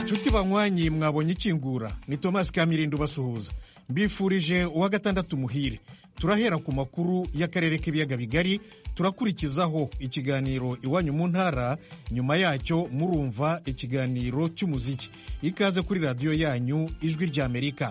inshuti banywanyi mwabonye ikingura ni tomasi kamirindi ubasuhuza mbifurije uwa gatandatu muhire turahera ku makuru y'akarere k'ibiyaga bigari turakurikizaho ikiganiro iwanyu mu ntara nyuma yacyo murumva ikiganiro cy'umuziki ikaze kuri radiyo yanyu ijwi ry'amerika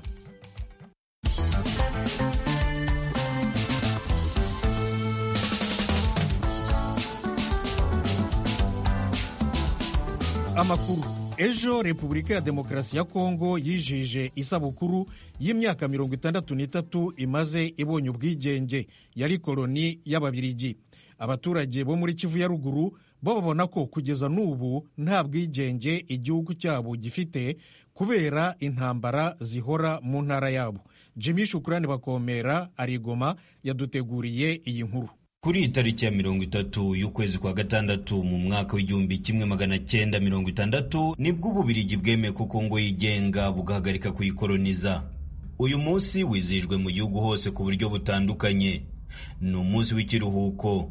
amakuru ejo repubulika ya demokarasi ya kongo yijije isabukuru y'imyaka mirongo itandatu n'itatu imaze ibonye ubwigenge yari koloni y'ababirigi abaturage bo muri kivu ya ruguru bo babona ko kugeza n'ubu nta bwigenge igihugu cyabo gifite kubera intambara zihora mu ntara yabo jimmy shukurani bakomera arigoma yaduteguriye iyi nkuru kuri iyi tariki ya mirongo itatu y'ukwezi kwa gatandatu mu mwaka w'igihumbi kimwe magana cyenda mirongo itandatu nibwo ububirigi bwemeye ko kongo yigenga bugahagarika kuyikoroniza uyu munsi wizihijwe mu gihugu hose ku buryo butandukanye ni umunsi w'ikiruhuko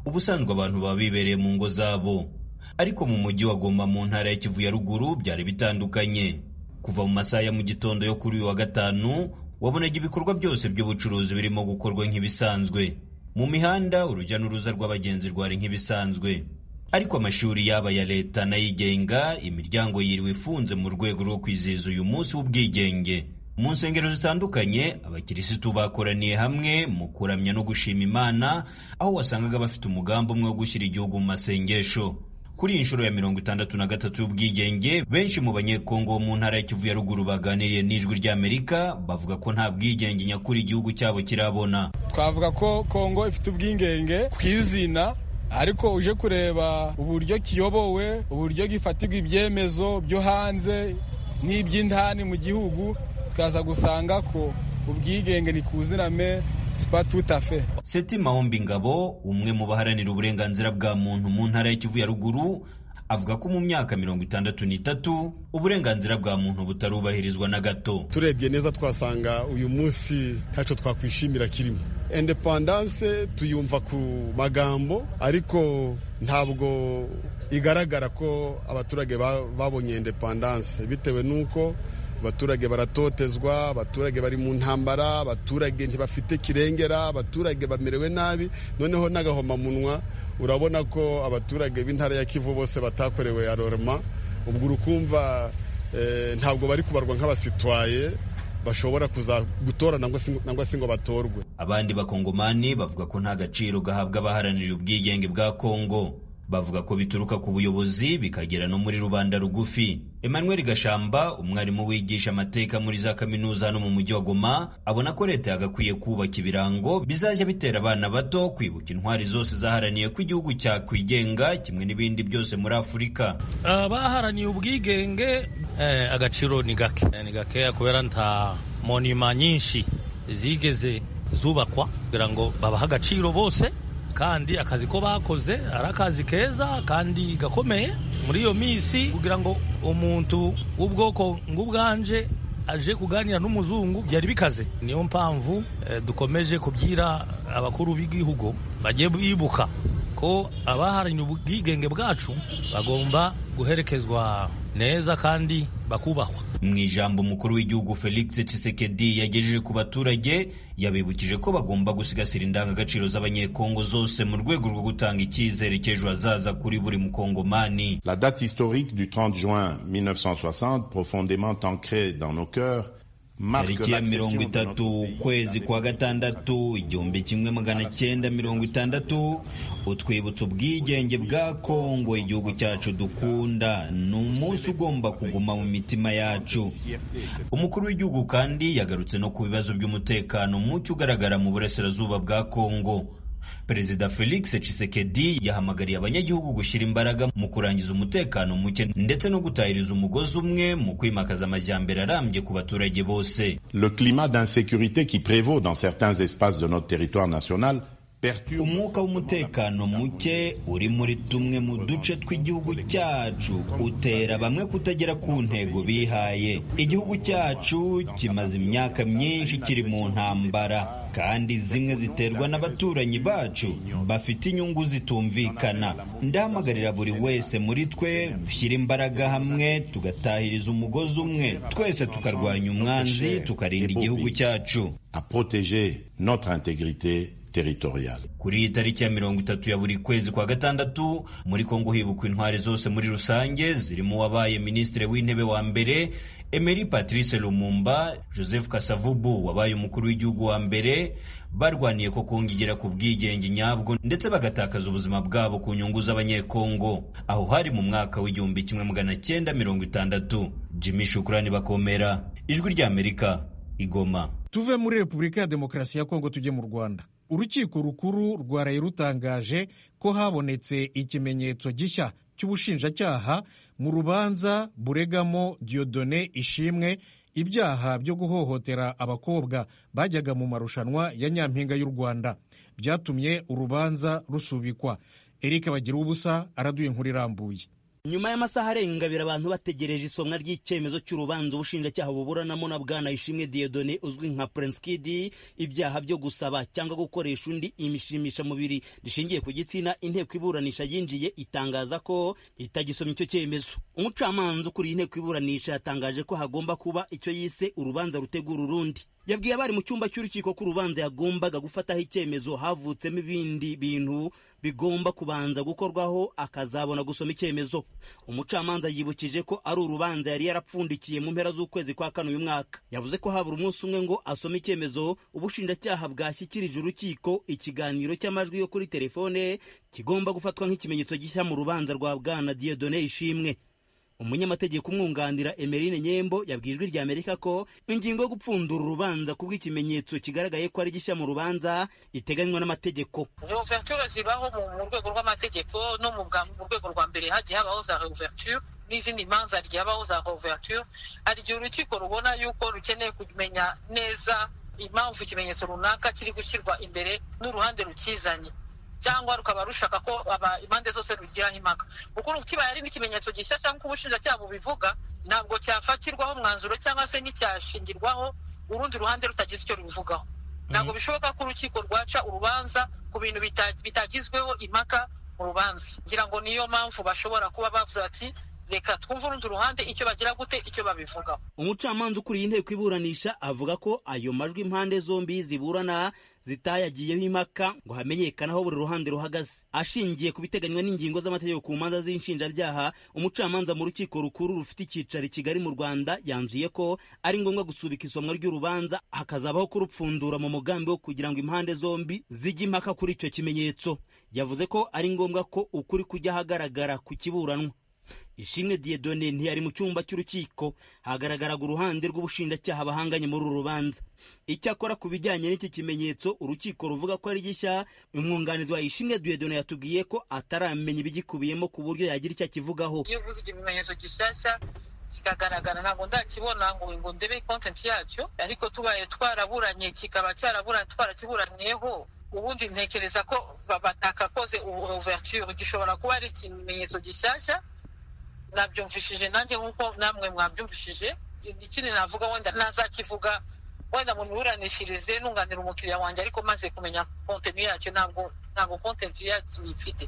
ubusanzwe abantu baba bibereye mu ngo zabo ariko mu mujyi wa Goma mu ntara ya Kivu ya ruguru byari bitandukanye kuva mu masaha ya mu gitondo yo kuri uyu wa gatanu wabonaga ibikorwa byose by'ubucuruzi birimo gukorwa nk'ibisanzwe mu mihanda urujya n'uruza rw'abagenzi rwari nk'ibisanzwe ariko amashuri yaba ya leta n'ayigenga imiryango yiriwe ifunze mu rwego rwo kwizihiza uyu munsi w'ubwigenge mu nsengero zitandukanye abakirisitu bakoraniye hamwe mu kuramya no gushima imana aho wasangaga bafite umugambi umwe wo gushyira igihugu mu masengesho kuri iyi nshuro ya mirongo itandatu na gatatu y'ubwigenge benshi mu banyekongo bo mu ntara ya kivu ya ruguru baganiriye n'ijwi ry'amerika bavuga ko nta bwigenge nyakuri igihugu cyabo kirabona twavuga ko kongo ifite ubwigenge ku izina ariko uje kureba uburyo kiyobowe uburyo gifatirwa ibyemezo byo hanze n'iby'indani mu gihugu tukaza gusanga ko ubwigenge ni ku iziname Fe. Seti Mahombi Ngabo umwe mu baharanira uburenganzira bwa muntu mu ntara ya Kivu ya ruguru avuga ko mu myaka mirongo itandatu n'itatu uburenganzira bwa muntu butarubahirizwa na gato turebye neza twasanga uyu munsi ntacyo twakwishimira kirimo independance tuyumva ku magambo ariko ntabwo igaragara ko abaturage babonye independance bitewe n'uko abaturage baratotezwa abaturage bari mu ntambara abaturage ntibafite kirengera abaturage bamerewe nabi noneho n'agahomamunwa urabona ko abaturage b'intara ya kivu bose batakorewe aroroma ubwo urukumva ntabwo bari kubarwa nk'abasitwaye bashobora kuza gutora nangwa se ngo batorwe abandi bakongomani bavuga ko nta gaciro gahabwa abaharanira ubwigenge bwa kongo bavuga ko bituruka ku buyobozi bikagera no muri rubanda rugufi emmanuel gashamba umwarimu wigisha amateka muri za kaminuza no mu mujyi wa goma abona ko leta yagakwiye kubaka ibirango bizajya bitera abana bato kwibuka intwari zose zaharaniye ko igihugu cyakwigenga kimwe n'ibindi byose muri afurika abaharaniye ubwigenge agaciro ni gake ni gakeya kubera nta monima nyinshi zigeze zubakwa kugira ngo babahe agaciro bose kandi akazi ko bakoze ari akazi keza kandi gakomeye muri iyo minsi kugira ngo umuntu w'ubwoko ng'ubwanje aje kuganira n'umuzungu byari bikaze niyo mpamvu dukomeje kubyira abakuru b'igihugu bagiye bibuka ko abaharanira ubwigenge bwacu bagomba guherekezwa neza kandi bakubahwa mu ijambo umukuru w'igihugu felix Tshisekedi yagejeje ku baturage yabibukije ko bagomba gusigasira indangagaciro z'abanyekongo zose mu rwego rwo gutanga icyizere cy'ejo hazaza kuri buri mukongomani la date historique du 30 juin 1960 profondément ancrée dans nos cœurs tariki ya mirongo itatu ukwezi kwa gatandatu igihumbi kimwe magana cyenda mirongo itandatu utwibutsa ubwigenge bwa kongo igihugu cyacu dukunda ni umunsi ugomba kuguma mu mitima yacu umukuru w'igihugu kandi yagarutse no ku bibazo by'umutekano muke ugaragara mu burasirazuba bwa kongo perezida felix Tshisekedi yahamagariye abanyagihugu gushyira imbaraga mu kurangiza umutekano muke ndetse no gutahiriza umugozi umwe mu kwimakaza amajyambere arambye ku baturage bose le climat d'insécurité qui prévaut dans certains espaces de notre territoire national umwuka w'umutekano muke uri muri tumwe mu duce tw'igihugu cyacu utera bamwe kutagera ku ntego bihaye igihugu cyacu kimaze imyaka myinshi kiri mu ntambara kandi zimwe ziterwa n'abaturanyi bacu bafite inyungu zitumvikana ndahamagarira buri wese muri twe gushyira imbaraga hamwe tugatahiriza umugozi umwe twese tukarwanya umwanzi tukarinda igihugu cyacu à protéger notre intégrité territoriale. kuri iyi tariki ya mirongo itatu ya buri kwezi kwa gatandatu muri kongo hibukwa intwari zose muri rusange zirimo uwabaye minisitiri w'intebe wa mbere emeri patrice lumumba joseph kasavubu wabaye umukuru w'igihugu wa mbere barwaniye ko kongo igera ku bwigenge nyabwo ndetse bagatakaza ubuzima bwabo ku nyungu z'abanyekongo aho hari mu mwaka w'igihumbi kimwe magana cyenda mirongo itandatu jimmy shukurani bakomera ijwi ry'amerika igoma tuve muri repubulika ya demokarasi ya kongo tujye mu rwanda urukiko rukuru rwaraye rutangaje ko habonetse ikimenyetso gishya cy'ubushinjacyaha mu rubanza buregamo diyodone ishimwe ibyaha byo guhohotera abakobwa bajyaga mu marushanwa ya nyampinga y'u rwanda byatumye urubanza rusubikwa eric bagira ubusa araduye inkuru irambuye nyuma y'amasaha arenga abiri abantu bategereje isomwa ry'icyemezo cy'urubanza ubushinjacyaha buburanamo na bwana ishimwe diyodone uzwi nka prince kidi ibyaha byo gusaba cyangwa gukoresha undi imishimisha mubiri rishingiye ku gitsina inteko iburanisha yinjiye itangaza ko itagisoma icyo cyemezo umucamanza ukuriye inteko iburanisha yatangaje ko hagomba kuba icyo yise urubanza rutegura urundi yabwiye abari mu cyumba cy'urukiko ko urubanza yagombaga gufataho icyemezo havutsemo ibindi bintu bigomba kubanza gukorwaho akazabona gusoma icyemezo umucamanza yibukije ko ari urubanza yari yarapfundikiye mu mpera z'ukwezi kwa kane uyu mwaka yavuze ko habura umunsi umwe ngo asome icyemezo ubushinjacyaha bwashyikirije urukiko ikiganiro cy'amajwi yo kuri telefone kigomba gufatwa nk'ikimenyetso gishya mu rubanza rwa bwana diyodone ishimwe umunyamategeko umwunganira emerine nyembo yabwijwe rya amerika ko ingingo yo gupfundura urubanza kubw'ikimenyetso kigaragaye ko ari gishya mu rubanza iteganywa n'amategeko reuverture zibaho mu rwego rw'amategeko no mu rwego rwa mbere hagiye habaho za reuverture n'izindi manza ryabaho za reuverture hari igihe urukiko rubona yuko rukeneye kumenya neza impamvu ikimenyetso runaka kiri gushyirwa imbere n'uruhande rukizanye cyangwa rukaba rushaka ko impande zose rugiraho impaka kuko kibaye ari n'ikimenyetso gishya cyangwa ubushinjacyaha bubivuga ntabwo cyafatirwaho umwanzuro cyangwa se nticyashingirwaho urundi ruhande rutagize icyo rubivugaho ntabwo bishoboka ko urukiko rwaca urubanza ku bintu bitagizweho impaka mu rubanza ngira ngo niyo mpamvu bashobora kuba bavuze bati reka twumve urundi ruhande icyo bagira gute icyo babivugaho umucamanza ukuriye inteko iburanisha avuga ko ayo majwi impande zombi ziburana zitayagiyeho impaka ngo hamenyekane aho buri ruhande ruhagaze ashingiye ku biteganywa n'ingingo z'amategeko ku manza z'inshinjabyaha umucamanza mu rukiko rukuru rufite icyicaro i kigali mu rwanda yanzuye ko ari ngombwa gusubika isomwa ry'urubanza hakazabaho kurupfundura mu mugambi wo kugira ngo impande zombi zijye impaka kuri icyo kimenyetso yavuze ko ari ngombwa ko ukuri kujya ahagaragara ku kiburanwa ishimwe diyedone ntiyari mu cyumba cy'urukiko hagaragaraga uruhande rw'ubushinjacyaha bahanganye muri uru rubanza icyakora ku bijyanye n'iki kimenyetso urukiko ruvuga ko ari gishya umwunganizi wa ishimwe diyedone yatubwiye ko ataramenya ibigikubiyemo ku buryo yagira icyo akivugaho iyo uvuze ikimenyetso gishyashya kikagaragara ntabwo ndakibona ngo ngo ndebe kontenti yacyo ariko tubaye twaraburanye kikaba cyarabura twarakiburanyeho ubundi ntekereza ko batakakoze ubuverture gishobora kuba ari ikimenyetso gishyashya nabyumvishije nanjye nk'uko namwe mwabyumvishije ikindi navuga wenda ntazakivuga wenda mu miburanishirize nunganira umukiriya wanjye ariko maze kumenya kontenti yacyo ntabwo ntabwo kontenti yacyo ifite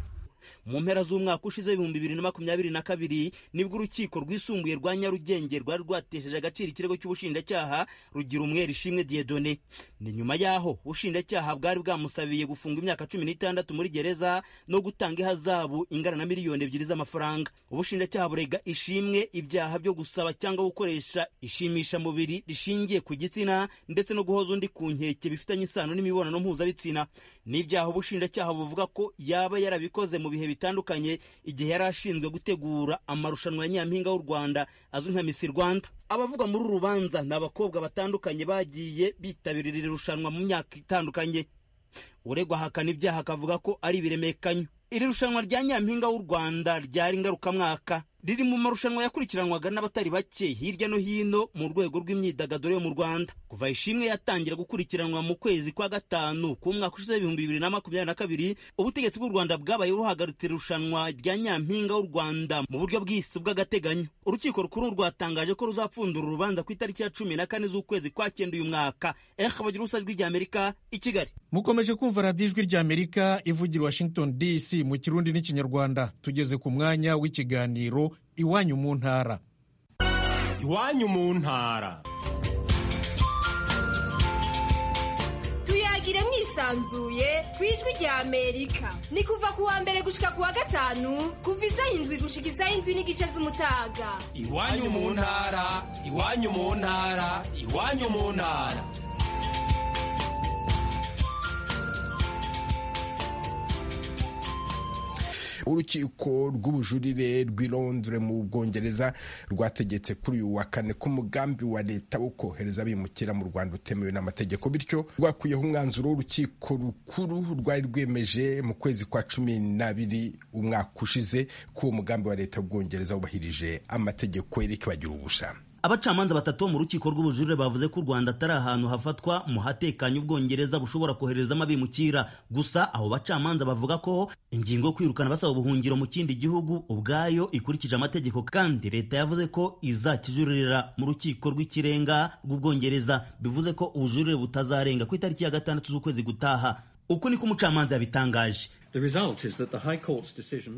mu mpera z'umwaka ushize ibihumbi bibiri na makumyabiri na kabiri nibwo urukiko rwisumbuye rwa nyarugenge rwari rwatesheje agaciro ikirego cy'ubushinjacyaha rugira umwera ishimwe diyedone ni nyuma y'aho ubushinjacyaha bwari bwamusabiye gufunga imyaka cumi n'itandatu muri gereza no gutanga ihazabu ingana na miliyoni ebyiri z'amafaranga ubushinjacyaha burega ishimwe ibyaha byo gusaba cyangwa gukoresha ishimishamubiri rishingiye ku gitsina ndetse no guhoza undi ku nkeke bifitanye isano n'imibonano mpuzabitsina ni ibyaha ubushinjacyaha buvuga ko yaba yarabikoze mu bihe bitandukanye igihe yari ashinzwe gutegura amarushanwa ya nyampinga w'u rwanda azwi nka misi rwanda abavugwa muri uru rubanza ni abakobwa batandukanye bagiye bitabirira iri rushanwa mu myaka itandukanye uregwa ahakana ibyaha akavuga ko ari ibiremekanyo iri rushanwa rya nyampinga w'u rwanda ryari ngarukamwaka riri mu marushanwa yakurikiranwaga n'abatari bake hirya no hino mu rwego rw'imyidagaduro yo mu Rwanda kuva ishimwe yatangira gukurikiranwa mu kwezi kwa gatanu k'umwaka ushize ibihumbi bibiri na makumyabiri na kabiri ubutegetsi bw'u Rwanda bwabaye buhagarutse irushanwa rya Nyampinga w'u Rwanda mu buryo bw'isi bw'agateganyo urukiko rukuru rwatangaje ko ruzapfundura urubanza ku itariki ya cumi na kane z'ukwezi kwa cyenda uyu mwaka ehe bagira ubusajwi ry'Amerika i Kigali mukomeje kumva radiyo ijwi ry'amerika ivugira i washington dc mu kirundi n'ikinyarwanda tugeze ku mwanya w'ikiganiro iwanyu mu ntara iwanyu mu ntara tuyagire mwisanzuye ku ijwi ry'amerika ni kuva ku wa mbere gushika ku wa gatanu kuva iz'ayindwi gushika iz'ayindwi n'igice z'umutaga iwanyu mu ntara iwanyu mu ntara iwanyu mu ntara urukiko rw'ubujurire rw'i Londres mu bwongereza rwategetse kuri uyu wa kane ko umugambi wa leta wo kohereza abimukira mu rwanda utemewe n'amategeko bityo rwakuyeho umwanzuro w'urukiko rukuru rwari rwemeje mu kwezi kwa cumi n'abiri umwaka ushize ko uwo mugambi wa leta w'ubwongereza wubahirije amategeko yereke bagira ubusha abacamanza batatu bo mu rukiko rw'ubujurire bavuze ko u rwanda atari ahantu hafatwa mu hatekanye ubwongereza bushobora koherezamo abimukira gusa abo bacamanza bavuga ko ingingo yo kwirukana basaba ubuhungiro mu kindi gihugu ubwayo ikurikije amategeko kandi leta yavuze ko izakijurira mu rukiko rw'ikirenga rw'ubwongereza bivuze ko ubujurire butazarenga ku itariki ya gatandatu z'ukwezi gutaha uku niko umucamanza yabitangaje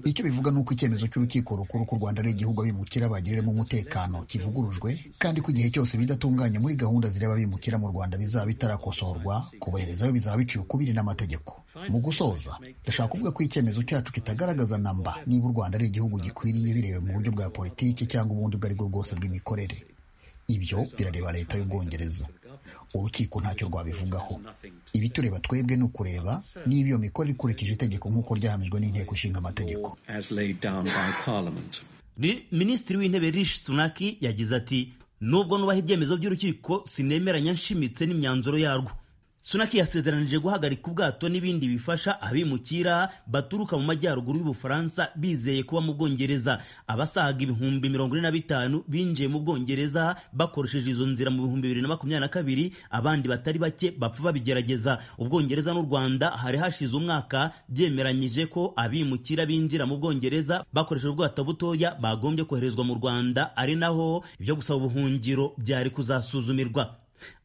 icyo bivuga ni uko icyemezo cy'urukiko rukuru ku rwanda ari igihugu abimukira bagiriramo umutekano kivugurujwe kandi ko igihe cyose bidatunganye muri gahunda zireba abimukira mu rwanda bizaba bitarakosorwa kubaherezayo bizaba biciye ukubiri n'amategeko mu gusoza ndashaka kuvuga ko icyemezo cyacu kitagaragaza namba niba u rwanda ari igihugu gikwiriye bireba mu buryo bwa politiki cyangwa ubundi ubwo ari bwo bwose bw'imikorere ibyo birareba leta y'ubwongereza urukiko ntacyo rwabivugaho ibitureba twebwe ni ukureba niba iyo mikoro ikurikije itegeko nk'uko ryahamijwe n'inteko ishinga amategeko minisitiri w'intebe rishi sunaki yagize ati nubwo nubaha ibyemezo by'urukiko sinemeranya nshimitse n'imyanzuro yarwo sunaki yasezeranije guhagarika ubwato n'ibindi bifasha abimukira baturuka mu majyaruguru y'ubufaransa bizeye kuba mu bwongereza abasaga ibihumbi mirongo ine na bitanu binjiye mu bwongereza bakoresheje izo nzira mu bihumbi bibiri na makumyabiri na kabiri abandi batari bake bapfa babigerageza ubwongereza n'u rwanda hari hashize umwaka byemeranyije ko abimukira binjira mu bwongereza bakoresheje ubwato butoya bagombye koherezwa mu rwanda ari naho ibyo gusaba ubuhungiro byari kuzasuzumirwa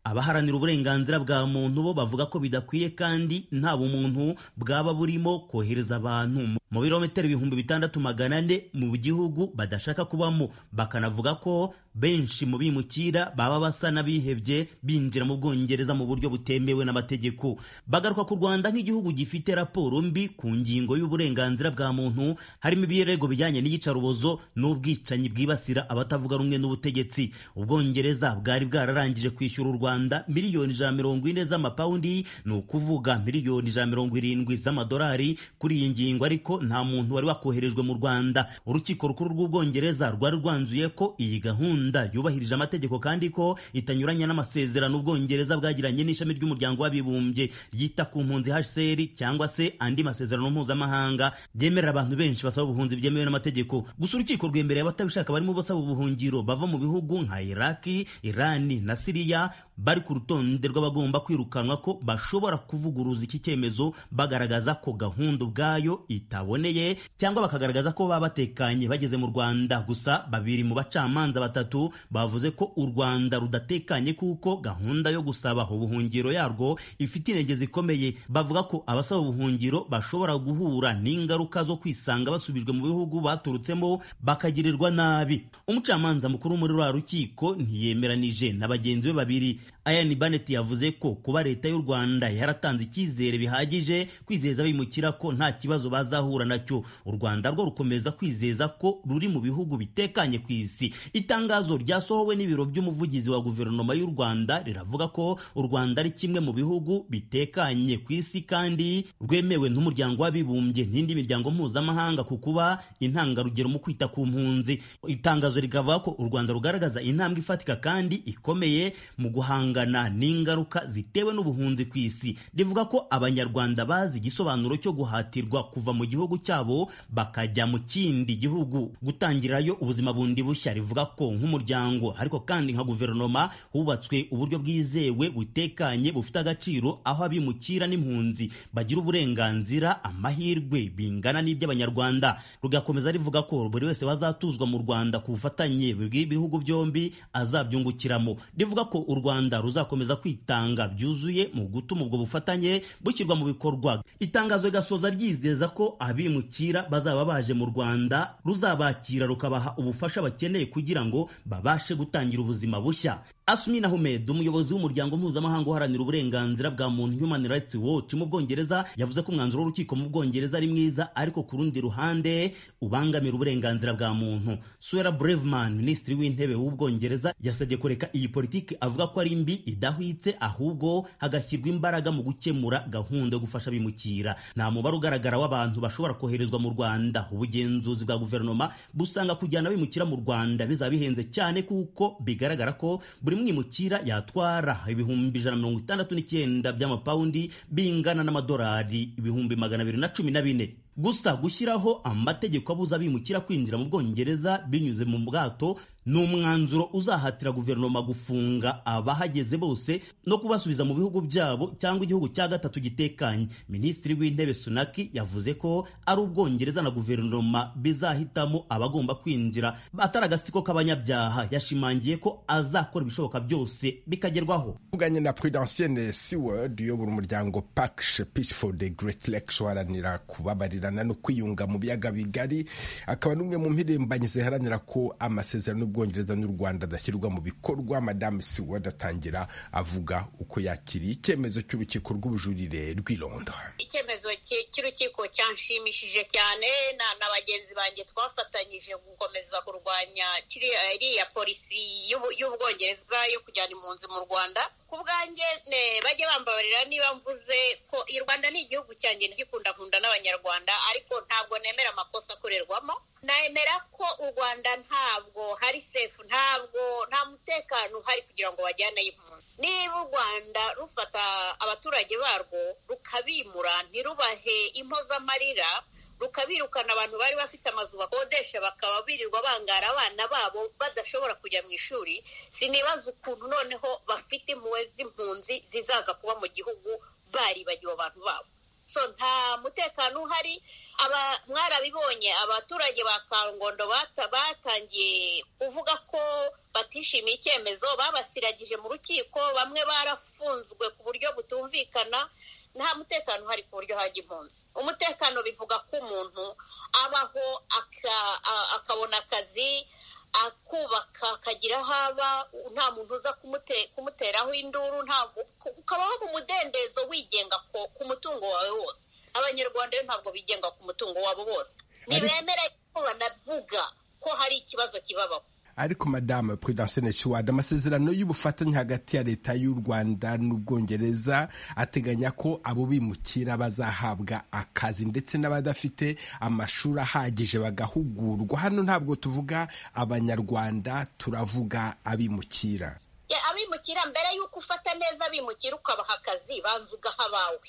abaharanira uburenganzira bwa muntu bo bavuga ko bidakwiye kandi nta bumuntu bwaba burimo kohereza abantu mu birometero ibihumbi bitandatu magana ane mu gihugu badashaka kubamo bakanavuga ko benshi mu bimukira baba basa n'abihebye binjira mu bwongereza mu buryo butemewe n'amategeko bagaruka ku rwanda nk'igihugu gifite raporo mbi ku ngingo y'uburenganzira bwa muntu harimo ibirego bijyanye n'iyicarubozo n'ubwicanyi bwibasira abatavuga rumwe n'ubutegetsi ubwongereza bwari bwararangije kwishyura u rwanda rwanda miliyoni ijana mirongo ine z'amapawundi ni ukuvuga miliyoni ijana mirongo irindwi z'amadolari kuri iyi ngingo ariko nta muntu wari wakoherejwe mu rwanda urukiko rukuru rw'ubwongereza rwari rwanzuye ko iyi gahunda yubahirije amategeko kandi ko itanyuranya n'amasezerano ubwongereza bwagiranye n'ishami ry'umuryango w'abibumbye ryita ku mpunzi hcr cyangwa se andi masezerano mpuzamahanga ryemerera abantu benshi basaba ubuhunzi byemewe n'amategeko gusa urukiko rwemereye abatabishaka barimo basaba ubuhungiro bava mu bihugu nka iraki irani na siriya bari ku rutonde rw'abagomba kwirukanwa ko bashobora kuvuguruza iki cyemezo bagaragaza ko gahunda ubwayo itaboneye cyangwa bakagaragaza ko baba batekanye bageze mu rwanda gusa babiri mu bacamanza batatu bavuze ko u rwanda rudatekanye kuko gahunda yo gusaba ubuhungiro yarwo ifite intege zikomeye bavuga ko abasaba ubuhungiro bashobora guhura n'ingaruka zo kwisanga basubijwe mu bihugu baturutsemo bakagirirwa nabi umucamanza mukuru muri rwa rukiko ntiyemeranije na bagenzi be babiri ayani banet yavuze ko kuba leta y'u rwanda yaratanze icyizere bihagije kwizeza abimukira ko nta kibazo bazahura nacyo u rwanda rwo rukomeza kwizeza ko ruri mu bihugu bitekanye ku isi itangazo ryasohowe n'ibiro by'umuvugizi wa guverinoma y'u rwanda riravuga ko u rwanda ari kimwe mu bihugu bitekanye ku isi kandi rwemewe n'umuryango w'abibumbye n'indi miryango mpuzamahanga ku kuba intangarugero mu kwita ku mpunzi itangazo rikavuga ko u rwanda rugaragaza intambwe ifatika kandi ikomeye mu guhanga guhangana n'ingaruka zitewe n'ubuhunzi ku isi rivuga ko abanyarwanda bazi igisobanuro cyo guhatirwa kuva mu gihugu cyabo bakajya mu kindi gihugu gutangirayo ubuzima bundi bushya rivuga ko nk'umuryango ariko kandi nka guverinoma hubatswe uburyo bwizewe butekanye bufite agaciro aho abimukira n'impunzi bagira uburenganzira amahirwe bingana n'iby'abanyarwanda rugakomeza rivuga ko buri wese wazatuzwa mu Rwanda ku bufatanye bw'ibihugu byombi azabyungukiramo rivuga ko u Rwanda ruzakomeza kwitanga byuzuye mu gutuma ubwo bufatanye bushyirwa mu bikorwa itangazo rigasoza ryizeza ko abimukira bazaba baje mu Rwanda ruzabakira rukabaha ubufasha bakeneye kugira ngo babashe gutangira ubuzima bushya Asmina Ahmed umuyobozi w'umuryango mpuzamahanga uharanira uburenganzira bwa muntu Human Rights Watch mu Bwongereza yavuze ko umwanzuro w'urukiko mu Bwongereza ari mwiza ariko ku rundi ruhande ubangamira uburenganzira bwa muntu Suella Braverman minisitiri w'intebe w'Ubwongereza yasabye kureka iyi politiki avuga ko ari mbi idahwitse ahubwo hagashyirwa imbaraga mu gukemura gahunda yo gufasha abimukira nta mubare ugaragara w'abantu bashobora koherezwa mu Rwanda ubugenzuzi bwa guverinoma busanga kujyana abimukira mu Rwanda bizaba bihenze cyane kuko bigaragara ko buri mwimukira yatwara ibihumbi ijana mirongo itandatu n'icyenda by'amapawundi bingana n'amadolari ibihumbi magana abiri na cumi na bine gusa gushyiraho amategeko abuza abimukira kwinjira mu bwongereza binyuze mu bwato ni umwanzuro uzahatira guverinoma gufunga abahageze bose no kubasubiza mu bihugu byabo cyangwa igihugu cya gatatu gitekanye minisitiri w'intebe sunaki yavuze ko ari ubwongereza na guverinoma bizahitamo abagomba kwinjira atari agasiko k'abanyabyaha yashimangiye ko azakora ibishoboka byose bikagerwaho uvuganye na prudensienne seward uyobora umuryango pax peace for the great lakes uharanira kubabarira no kwiyunga mu biyaga bigari akaba n'umwe mu mpirimbanyi ziharanira ko amasezerano y'ubwongereza n'u rwanda adashyirwa mu bikorwa madame siwad atangira avuga uko yakiriye icyemezo cy'urukiko rw'ubujurire rw'i londres icyemezo cy'urukiko cyanshimishije cyane na bagenzi banjye twafatanyije gukomeza kurwanya iriya polisi y'ubwongereza yo kujyana impunzi mu rwanda ku bwanjye bajya bambabarira niba mvuze ko i rwanda ni igihugu cyanjye gikundakunda n'abanyarwanda ariko ntabwo nemera amakosa akorerwamo nemera ko u rwanda ntabwo hari sefu ntabwo nta mutekano uhari kugira ngo bajyaneyo impunzi niba u rwanda rufata abaturage barwo rukabimura ntirubahe impozamarira rukabirukana abantu bari bafite amazu bakodesha bakaba birirwa bangara abana babo badashobora kujya mu ishuri sinibaza ukuntu noneho bafite impuhwe z'impunzi zizaza kuba mu gihugu baribagiwe abantu babo so nta mutekano uhari mwarabibonye abaturage ba kangondo batangiye kuvuga ko batishimiye icyemezo babasiragije mu rukiko bamwe barafunzwe ku buryo butumvikana nta mutekano uhari ku buryo hajya impunzi umutekano bivuga ko umuntu abaho akabona akazi akubaka akagira aho aba nta muntu uza kumuteraho induru ukabaho mu mudendezo wigenga ku mutungo wawe wose abanyarwanda rero ntabwo bigenga ku mutungo wabo bose ntibemere ko banavuga ko hari ikibazo kibabaho ariko madamu prudensienne siwad amasezerano y'ubufatanye hagati ya leta y'u rwanda n'ubwongereza ateganya ko abo bimukira bazahabwa akazi ndetse n'abadafite amashuri ahagije bagahugurwa hano ntabwo tuvuga abanyarwanda turavuga abimukira abimukira mbere y'uko ufata neza abimukira ukabaha akazi banza ugaha abawe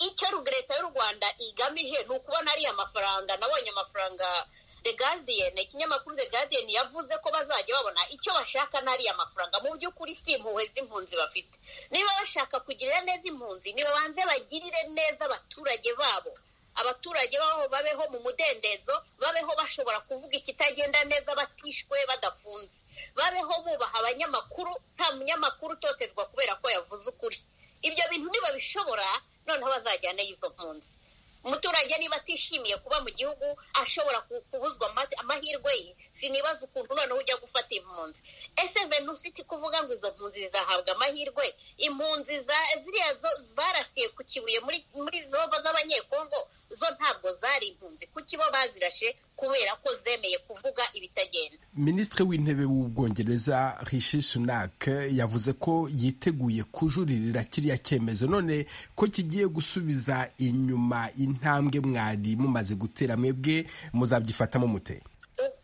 icyo leta y'u rwanda igamije ni ukubona ariya mafaranga nabonye amafaranga the guardian ikinyamakuru the guardian yavuze ko bazajya babona icyo bashaka n'ariya mafaranga mu by'ukuri si impuhwe z'impunzi bafite niba bashaka kugirira neza impunzi nibabanze bagirire neza abaturage babo abaturage babo babeho mu mudendezo babeho bashobora kuvuga ikitagenda neza batishwe badafunze babeho bubaha abanyamakuru nta munyamakuru utotezwa kubera ko yavuze ukuri ibyo bintu nibabishobora noneho bazajyaneyo izo mpunzi umuturage niba atishimiye kuba mu gihugu ashobora kubuzwa amahirwe ye sinibaza ukuntu noneho ujya gufata impunzi ese venusiti kuvuga ngo izo mpunzi zizahabwa amahirwe impunzi ziriya barasiye ku kibuye muri zoba z'abanyekongo zo ntabwo zari impunzi kuko ibo bazirashe kubera ko zemeye kuvuga ibitagenda minisitiri w'intebe w'ubwongereza rishi sunak yavuze ko yiteguye kujuririra kiriya cyemezo none ko kigiye gusubiza inyuma intambwe mwari mumaze gutera mwebwe muzabyifatamo mute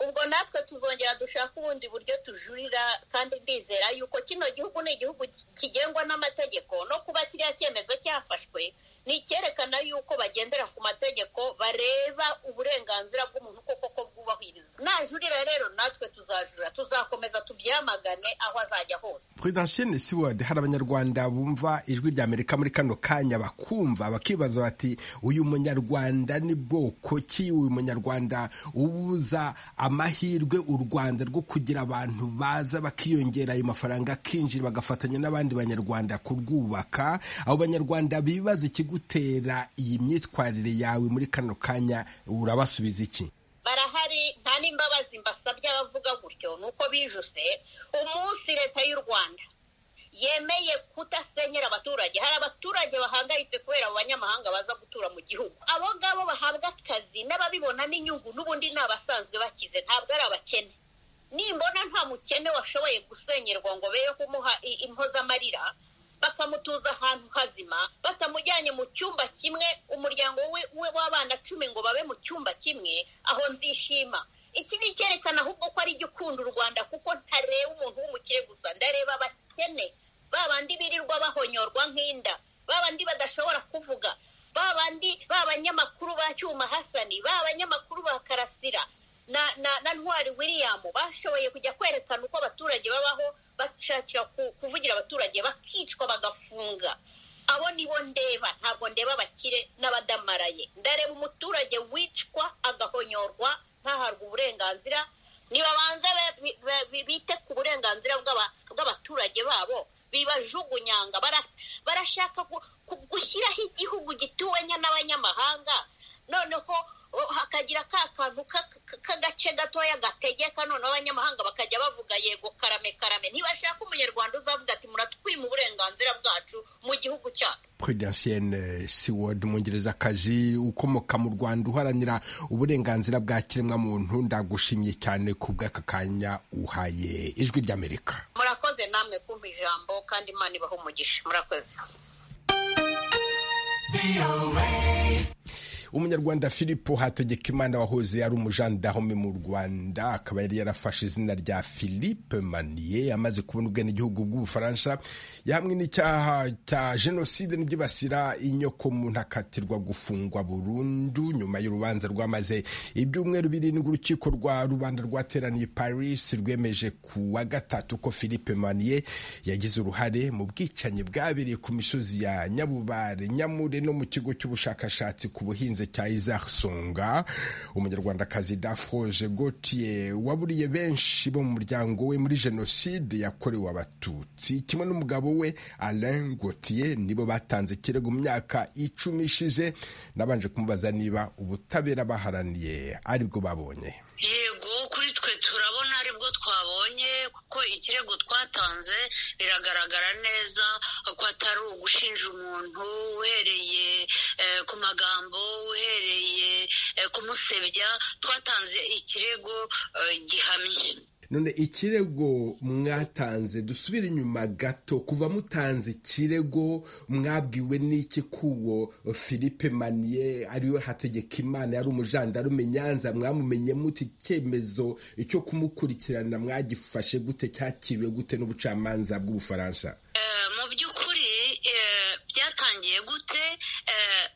ubwo natwe tuzongera dushaka ubundi buryo tujurira kandi ndizera yuko kino gihugu ni igihugu kigengwa n'amategeko no kuba kiriya cyemezo cyafashwe ni icyerekana yuko bagendera ku mategeko bareba uburenganzira bw'umuntu koko ko bwubahirizwa najurira rero natwe tuzajurira tuzakomeza tubyamagane aho azajya hose perezida shene siwadi hari abanyarwanda bumva ijwi rya amerika muri kano kanya bakumva bakibaza bati uyu munyarwanda ni bwoko ki uyu munyarwanda ubuza amahirwe u rwanda rwo kugira abantu baza bakiyongera ayo mafaranga akinjira bagafatanya n'abandi banyarwanda kurwubaka abo banyarwanda bibaza ikigutera iyi myitwarire yawe muri kano kanya urabasubiza iki barahari nta n'imbabazi mbasabye abavuga gutyo ni uko bijuse umunsi leta y'u rwanda yemeye kudasenyera abaturage hari abaturage bahangayitse kubera abo banyamahanga baza gutura mu gihugu abo ngabo bahabwa akazi n'ababibonamo inyungu n'ubundi ni abasanzwe bakize ntabwo ari abakene nimbona nta mukene washoboye gusenyerwa ngo beye kumuha impozamarira bakamutuza ahantu hazima batamujyanye mu cyumba kimwe umuryango we w'abana cumi ngo babe mu cyumba kimwe aho nzishima iki ni icyerekana ahubwo ko ari jya ukunda u rwanda kuko ntareba umuntu w'umukire gusa ndareba abakene ba bandi birirwa bahonyorwa nk'inda ba bandi badashobora kuvuga ba bandi ba banyamakuru ba cyuma hasani ba banyamakuru ba karasira na na na ntwari william bashoboye kujya kwerekana uko abaturage babaho bashakira kuvugira abaturage bakicwa bagafunga abo nibo ndeba ntabwo ndeba abakire n'abadamaraye ndareba umuturage wicwa agahonyorwa ntahabwe uburenganzira ntibabanza bite ku burenganzira bw'abaturage babo bibajugunyanga barashaka gushyiraho igihugu gituwe n'abanyamahanga noneho hakagira ka kantu k'agace gatoya gategeka noneho abanyamahanga bakajya bavuga yego karame karame ntibashaka umunyarwanda uzavuga ati muratwima uburenganzira bwacu mu gihugu cyacu prudentienne siward umwongerezakazi ukomoka mu rwanda uharanira uburenganzira bwa kiremwamuntu ndagushimye cyane ku bw'aka kanya uhaye ijwi ry'amerika murakoze namwe kumva ijambo kandi imana ibaho umugisha murakoze umunyarwanda filipo hategekimana wahoze ari umujandarume mu rwanda akaba yari yarafashe izina rya philippe maniye amaze kubona ubwenegihugu bw'ubufaransa yahamwe n'icyaha cya jenoside n'ibyibasira inyoko muntu akatirwa gufungwa burundu nyuma y'urubanza rwamaze ibyumweru birindwi urukiko rwa rubanda rwateraniye paris rwemeje ku wa gatatu ko philippe maniye yagize uruhare mu bwicanyi bwabereye ku misozi ya nyabubare nyamure no mu kigo cy'ubushakashatsi ku buhinzi cya Isaac Songa umunyarwandakazi Dafroge Gauthier waburiye benshi bo mu muryango we muri jenoside yakorewe abatutsi kimwe n'umugabo we Alain Gauthier nibo batanze ikirego mu myaka icumi ishize nabanje kumubaza niba ubutabera baharaniye aribwo babonye yego kuri twe turabona aribwo twabonye kuko ikirego twatanze biragaragara neza ko atari ugushinja umuntu uhereye ku magambo uhereye kumusebya twatanze ikirego gihamye none ikirego mwatanze dusubire inyuma gato kuva mutanze ikirego mwabwiwe n'iki kuwo philippe maniye ariwe hategeka imana yari umujandarume nyanza mwamumenye muti icyemezo cyo kumukurikirana mwagifashe gute cyakiriwe gute n'ubucamanza bw'ubufaransa mu by'ukuri byatangiye gute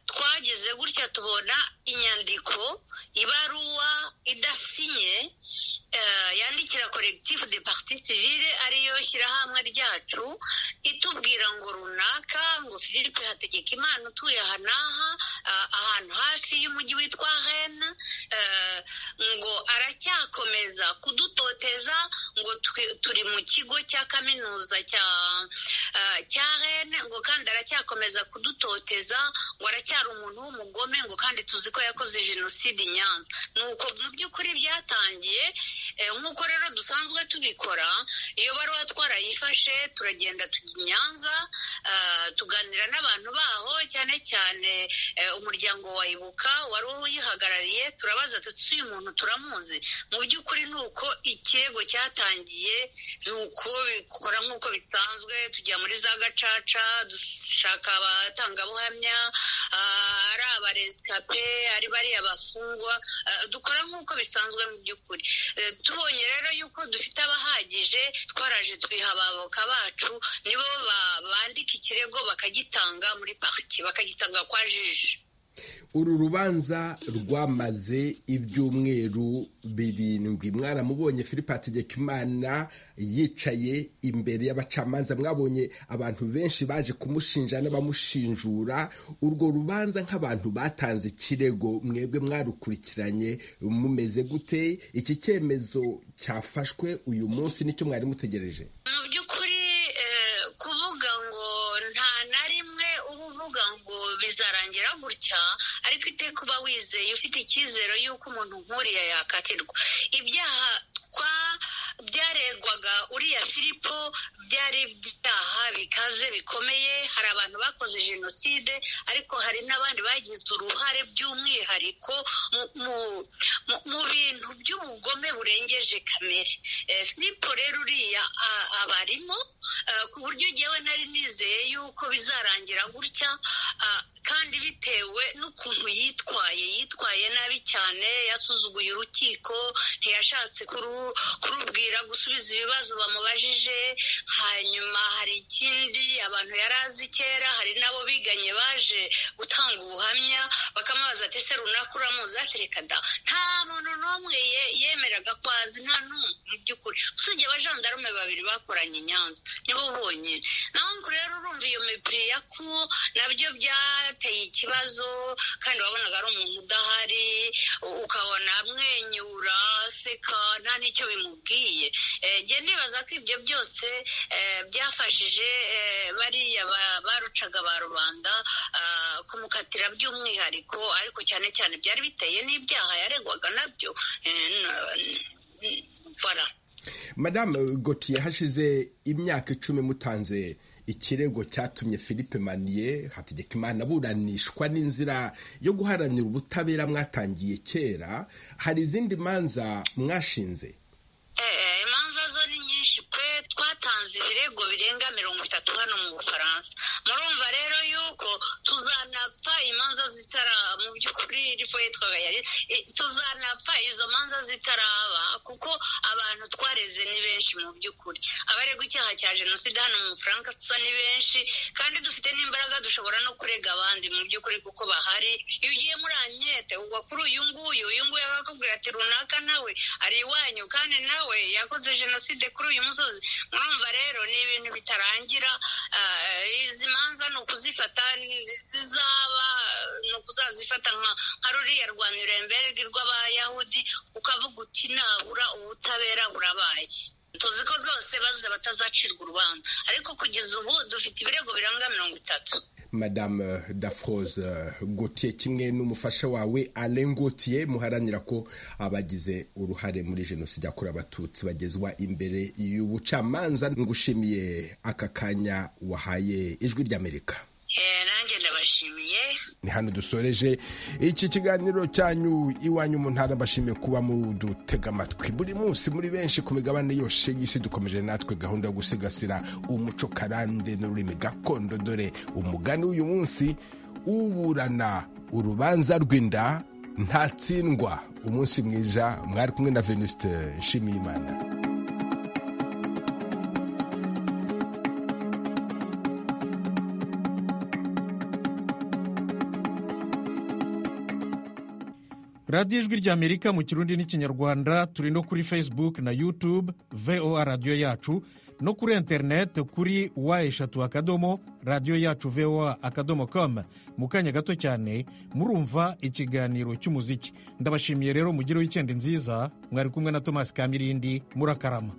twagize gutya tubona inyandiko ibaruwa idasinye yandikira koregitifu de parti civile ariyo shyirahamwe ryacu itubwira ngo runaka ngo philippe hategeka imana utuye aha n'aha ahantu hafi y'umujyi witwa rene ngo aracyakomeza kudutoteza ngo turi mu kigo cya kaminuza cya rene ngo kandi aracyakomeza kudutoteza ngo aracyari umuntu w'umugome ngo kandi tuzi ko yakoze jenoside i nyanza ni uko mu by'ukuri byatangiye nk'uko rero dusanzwe tubikora iyo baruwa twarayifashe turagenda tujya i nyanza tuganira n'abantu baho cyane cyane umuryango wa ibuka wari uyihagarariye turabaza tuti uyu muntu turamuzi mu by'ukuri ni uko ikirego cyatangiye ni uko bikora nk'uko bisanzwe tujya muri za gacaca dushaka abatangabuhamya ari rescape ari bariya bafungwa dukora nk'uko bisanzwe mu by'ukuri tubonye rero yuko dufite abahagije twaraje tubiha ababoka bacu nibo bandika ikirego bakagitanga muri pariki bakagitanga kwa jiji uru rubanza rwamaze ibyumweru birindwi mwaramubonye philippe hategekimana yicaye imbere y'abacamanza mwabonye abantu benshi baje kumushinja n'abamushinjura urwo rubanza nk'abantu batanze ikirego mwebwe mwarukurikiranye mumeze gute iki cyemezo cyafashwe uyu munsi nicyo mwari mutegereje mu by'ukuri kuvuga ngo nta na rimwe uba uvuga ngo bizarangira gutya ariko iteka uba wizeye ufite icyizere y'uko umuntu nk'uriya yakatirwa ibyaha twa byaregwaga uriya filipo byari ibyaha bikaze bikomeye hari abantu bakoze jenoside ariko hari n'abandi bagize uruhare by'umwihariko mu bintu by'ubugome burengeje kamere filipo rero uriya abarimo ku buryo ngewe nari nizeye yuko bizarangira gutya kandi bitewe n'ukuntu yitwaye yitwaye nabi cyane yasuzuguye urukiko ntiyashatse kurubwira gusubiza ibibazo bamubajije hanyuma hari ikindi abantu yari azi kera hari n'abo biganye baje gutanga ubuhamya bakamubaza ati se runaka uramuzi atereka da nta muntu n'umwe yemeraga ko azi nta n'umwe mu by'ukuri usibye abajandarume babiri bakoranye i nyanza nibo bonyine naho ngo rero urumva iyo mipiri ya ku nabyo byateye ikibazo kandi wabonaga ari umuntu udahari ukabona amwenyura aseka nta n'icyo bimubwiye njye nibaza ko ibyo byose byafashije bariya barucaga ba rubanda kumukatira by'umwihariko ariko cyane cyane byari biteye n'ibyaha yaregwaga nabyo fara madame gotiye hashize imyaka icumi mutanze ikirego cyatumye philippe maniye hategekimana aburanishwa n'inzira yo guharanira ubutabera mwatangiye kera hari izindi manza mwashinze imanza zo ni nyinshi pe twatanze ibirego birenga mirongo itatu hano mu bufaransa murumva rero yuko tuzanapfa imanza zitara mu by'ukuri rifo yitwaga yari tuzanapfa izo manza zitaraba kuko abantu twareze ni benshi mu by'ukuri abaregwa icyaha cya jenoside hano mu bufaransa dusa ni benshi kandi dufite n'imbaraga dushobora no kurega abandi mu by'ukuri kuko bahari iyo ugiye muri ankete ugwa kuri uyu nguyu uyu nguyu akakubwira ati runaka nawe ari iwanyu kandi nawe yakoze jenoside kuri uyu musozi murumva rero ni ibintu bitarangira izi manza ni ukuzifata zizaba ni ukuzazifata nka ruriya rwa nuremberg rw'abayahudi ukavuga uti nabura ubutabera burabaye tuzi ko rwose baza batazacirwa urubanza ariko kugeza ubu dufite ibirego biranga mirongo itatu madame dafroze gotiye kimwe n'umufasha wawe alain gotiye muharanira ko abagize uruhare muri jenoside yakorewe abatutsi bagezwa imbere y'ubucamanza ngushimiye aka kanya wahaye ijwi ry'amerika nanjye ndabashimiye ni hano dusoreje iki kiganiro cyanyu iwanyu mu ntara bashimiye kuba mudutega amatwi buri munsi muri benshi ku migabane yose y'isi dukomeje natwe gahunda yo gusigasira umuco karande n'ururimi gakondo dore umugani w'uyu munsi uburana urubanza rw'inda ntatsindwa umunsi mwiza mwari kumwe na venuste nshimiyimana radiyo ijwi ry'amerika mu kirundi n'ikinyarwanda turi no kuri facebook na youtube voa radiyo yacu no kuri interineti kuri wa eshatu akadomo radiyo yacu voa akadomo com mu kanya gato cyane murumva ikiganiro cy'umuziki ndabashimiye rero mugireho icyenda nziza mwari kumwe na tomasi kamirindi murakarama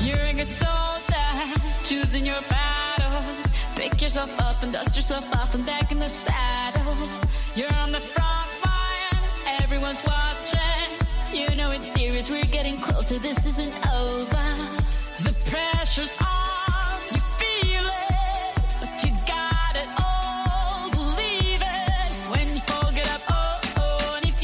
You're a good soldier, choosing your battles. Pick yourself up and dust yourself off and back in the saddle. You're on the front line, everyone's watching. You know it's serious, we're getting closer, this isn't over. The pressure's on, you feel it, but you got it all, believe it. When you fold it up, oh, oh, and you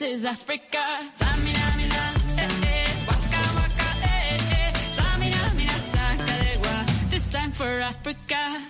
is Africa. Samina, mina, eh, eh, waka, waka, eh, eh. Samina, mina, sakarewa. This time for Africa.